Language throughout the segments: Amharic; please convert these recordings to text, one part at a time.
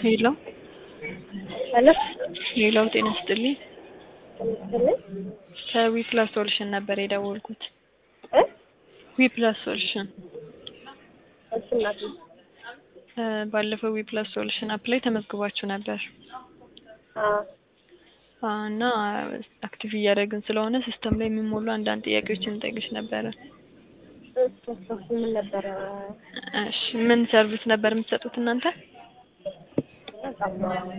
ሄሎ ሄሎ ሄሎ፣ ጤና ይስጥልኝ። ስልኝ ከዊ ፕላስ ሶሉሽን ነበር የደወልኩት። እ ዊ ፕላስ ሶሉሽን እሺ እናቴ እ ባለፈው ዊ ፕላስ ሶሉሽን አፕ ላይ ተመዝግባችሁ ነበር አ አ እና አክቲቭ እያደረግን ስለሆነ ሲስተም ላይ የሚሞሉ አንዳንድ ጥያቄዎችን እንጠይቅሽ ነበረ። እሱ እሱ ምን ነበረ እሺ፣ ምን ሰርቪስ ነበር የምትሰጡት እናንተ? ጫማ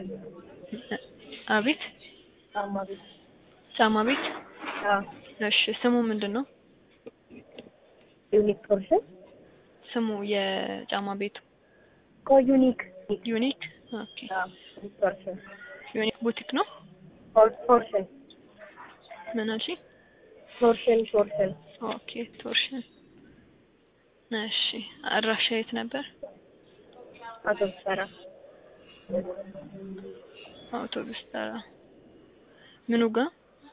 አቤት፣ ጫማ ቤት ጫማ ቤት። አ እሺ፣ ስሙ ምንድን ነው? ዩኒክ ፖርሽን ስሙ የጫማ ቤቱ ኮ ዩኒክ ዩኒክ። ኦኬ፣ አ ዩኒክ ፖርሽን ዩኒክ ቡቲክ ነው። ፖር- ፖርሽን ምን አልሽ? ፖርሽን ፖርሽን ኦኬ፣ ቶርሽን። እሺ፣ አድራሻ የት ነበር? አውቶቡስ ተራ አውቶቡስ ተራ። ምኑ ጋር?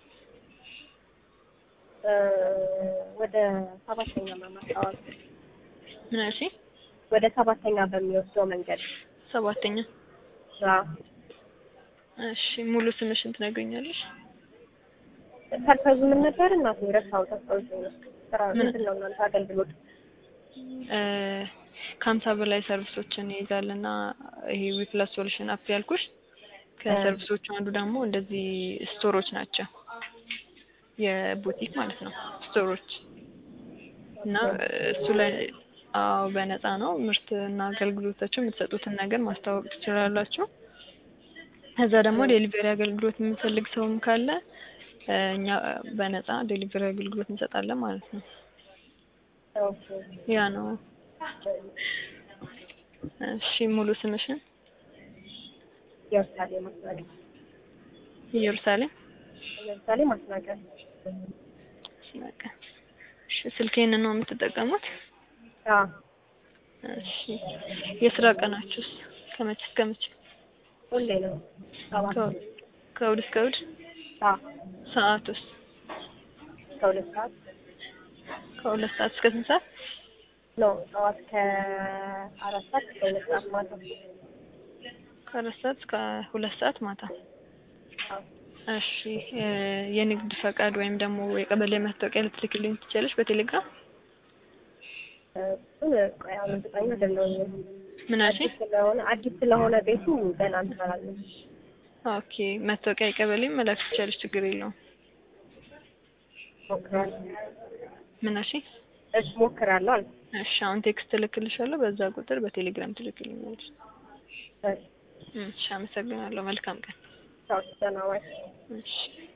እ ወደ ሰባተኛ ማማጣዋል ምን አልሽ? ወደ ሰባተኛ በሚወስደው መንገድ ሰባተኛ። አ እሺ፣ ሙሉ ስምሽን ትነግሪኛለሽ? ፐርፐዙ ምን ነበር እናቴ ረሳው ተስታውሽ ነው ስራ ምን? ምንድን ነው እናንተ አገልግሎት እ ከሀምሳ በላይ ሰርቪሶችን ይይዛል እና ይሄ ዊፕላስ ሶሉሽን አፕ ያልኩሽ ከሰርቪሶቹ አንዱ ደግሞ እንደዚህ ስቶሮች ናቸው። የቡቲክ ማለት ነው ስቶሮች እና እሱ ላይ አዎ በነፃ ነው ምርት እና አገልግሎታቸው የምትሰጡትን ነገር ማስተዋወቅ ትችላላችሁ። ከዛ ደግሞ ዴሊቨሪ አገልግሎት የሚፈልግ ሰውም ካለ እ እኛ በነፃ ዴሊቨሪ አገልግሎት እንሰጣለን ማለት ነው። ኦኬ ያ ነው። እሺ ሙሉ ስምሽን? ኢየሩሳሌም ማስናቀር ኢየሩሳሌም ኢየሩሳሌም ማስናቀር በቃ እሺ ስልኬን ነው የምትጠቀሙት? አ እሺ የስራ ቀናችሁስ ከመቼ እስከ መቼ? ሁሌ ነው ሰባት ከ- ከእሑድ እስከ እሑድ? አ ሰዓቱስ? ከሁለት ሰዓት ከሁለት ሰዓት እስከ ስንት ሰዓት? ኖ ጠዋት ከአራት ሰዓት እስከ ሁለት ሰዓት ማታ ከአራት ሰዓት እስከ ሁለት ሰዓት ማታ። አ እሺ እ የንግድ ፈቃድ ወይም ደግሞ የቀበሌ መታወቂያ ልትልክልኝ ትችላለሽ በቴሌግራም? እሱን ቆይ አሁን እርግጠኛ አይደለሁም ምን አልሽኝ? አዲስ ስለሆነ አዲስ ስለሆነ ቤቱ ገና እንሰራለን ኦኬ መታወቂያ የቀበሌ መላክ ትችላለሽ፣ ችግር የለውም። ሞክራለሁ ምን አልሽኝ? እሺ ሞክራለሁ አልኩ እሺ አሁን ቴክስት እልክልሻለሁ፣ በዛ ቁጥር በቴሌግራም ትልክልኛለሽ። እሺ እሺ አመሰግናለሁ። መልካም ቀን። ቻው ደህና ዋይ እሺ